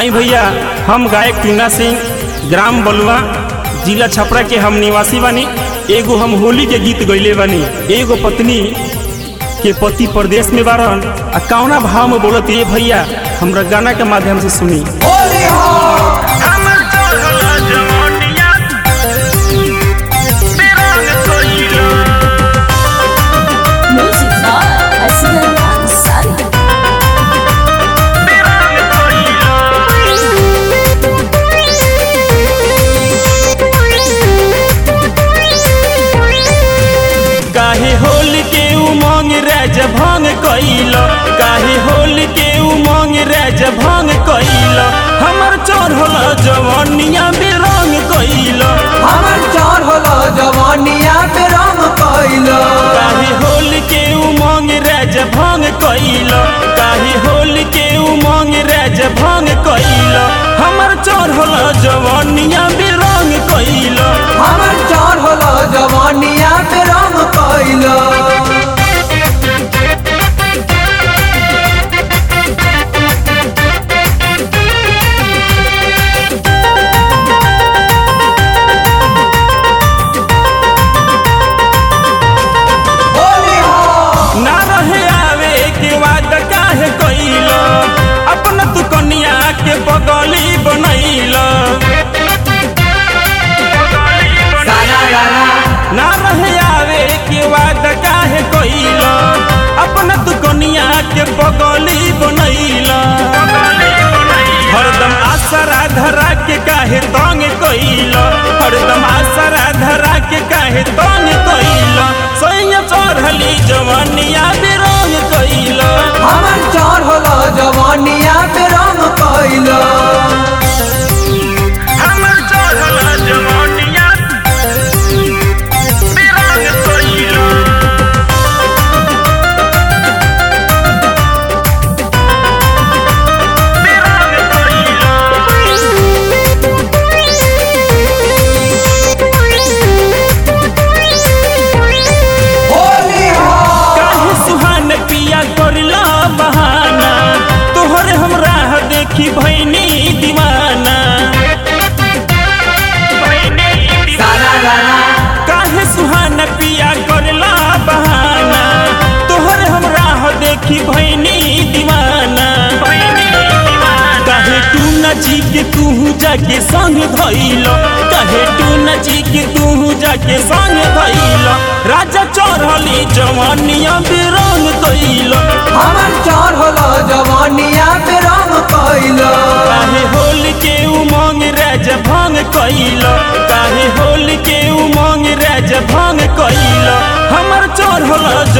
आई भैया हम गायक टूना सिंह ग्राम बलुआ जिला छपरा के हम निवासी बानी एगो हम होली के गीत गैले बानी एगो पत्नी के पति प्रदेश में बारन आ कौना भाव में बोलत ये भैया हमरा गाना के माध्यम से सुनी Music by Aslan Ansari. काहे होल के उमंग राज भंग कैल काहे होल के उमंग राज भंग कैल हमर चढ़ल जवानिया में रंग कैल हमर चार होला जवानिया पे राम कैलो काहे होल के उमंग राज भंग कैल काहे होल के उमंग राज भंग कैल हमर चढ़ल जवानिया में रंग कैल हमर चार होला जवानिया पे राम कैलो होली हो ना रहे आवे के वाद काहे कैल अपना तू कनिया के बगली बनैल सारा रारा ना रहे आवे के वाद काहे कैल अपना तू कनिया के बगली बनैल हरदम आसरा धरा के काहे तंग कैल हरदम आसरा धरा के काहे तंग कैल सैया चढ़ली जवानिया बेरंग कैल हमर चार होला जवानिया पे राम कैलो हमर चढ़ल जवानिया बेरंग कैल होली हो काहे सुहान पिया करला बहाना तोहरे हम राह देखी भैनी दीवाना सारा रारा काहे सुहान पिया करला बहाना तोहरे हम राह देखी भैनी दीवाना काहे तू नची के तू जाके संग धैल काहे तू नची के तू जाके संग धैल राजा चढ़ली जवानिया बेरंग कैल हमर चार होला जवानिया पे राम कैलो काहे होल के उमंग राज भंग कैल काहे होल के उमंग राज भंग कैल हमर चढ़ल